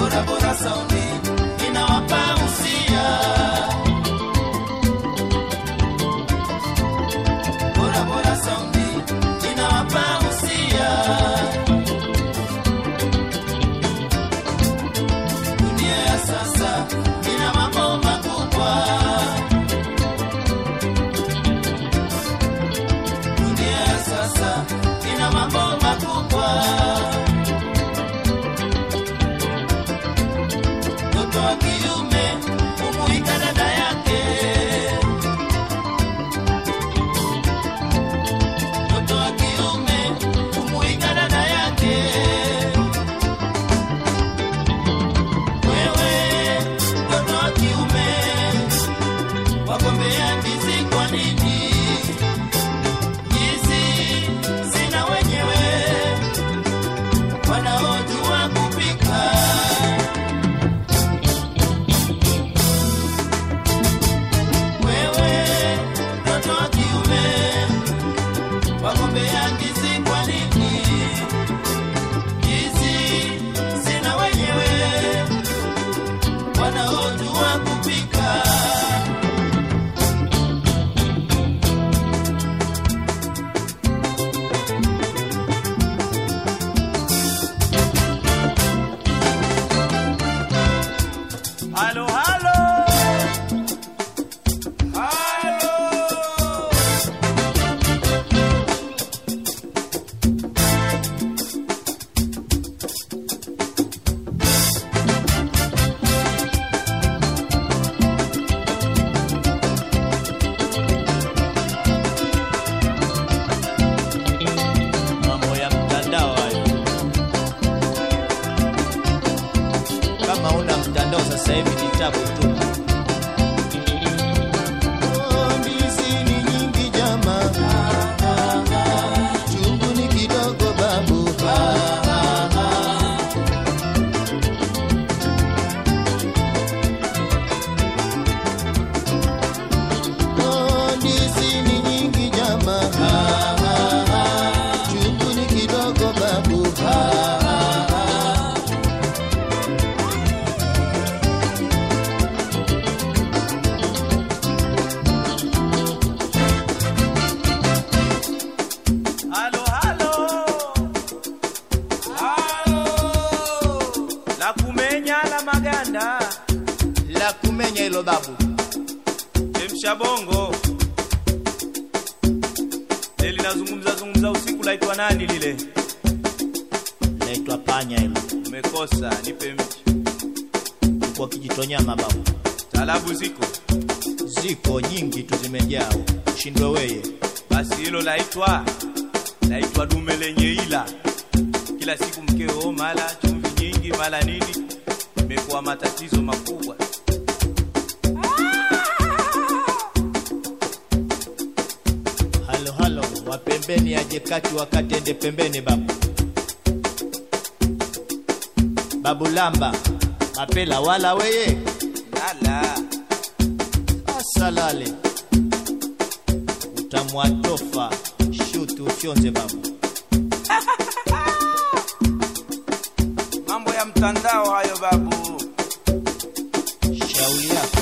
bora bora saundi inawapa usia bora bora saundi inawapa usia dunia ya sasa ina mambo makubwa dunia ya sasa ina mambo makubwa mtoto wa kiume kumuika dada yake mtoto wa kiume kumuika dada yake wewe mtoto wa kiume wagombea ndizi kwa nini hizi zina wenyewe wanaojua kupika wewe mtoto wa kiume wagombea ndizi kwa nini hizi zina wenyewe wanaojua kupika Halo, halo. Halo. mambo ya mtandao hayo. Kama una mtandao sasa hivi ni tabu tu. Oh, ndizi ni nyingi jama, chungu ni kidogo babu. Oh, ndizi ni nyingi jama, chungu ni kidogo babu. Halo, halo. Halo. La kumenya la maganda. La kumenya hilo babu. Chemsha bongo. Lile linazungumza zungumza usiku laitwa nani lile? Naitwa panya hilo. Umekosa, nipe mchi. Kwa kijitonyama babu. Talabu ziko. Ziko nyingi tu zimejaa. Shindwe weye. Basi hilo laitwa laitwa dume lenye ila. Kila siku mkeo mala chumvi nyingi mala nini, imekuwa matatizo makubwa. Halo halo, wa pembeni aje kati wakati ende pembeni babu. Babu lamba, mapela wala weye. Lala. Asalale. Utamwatofa shutu ufyonze babu. Mambo ya mtandao hayo babu. Shauri yako.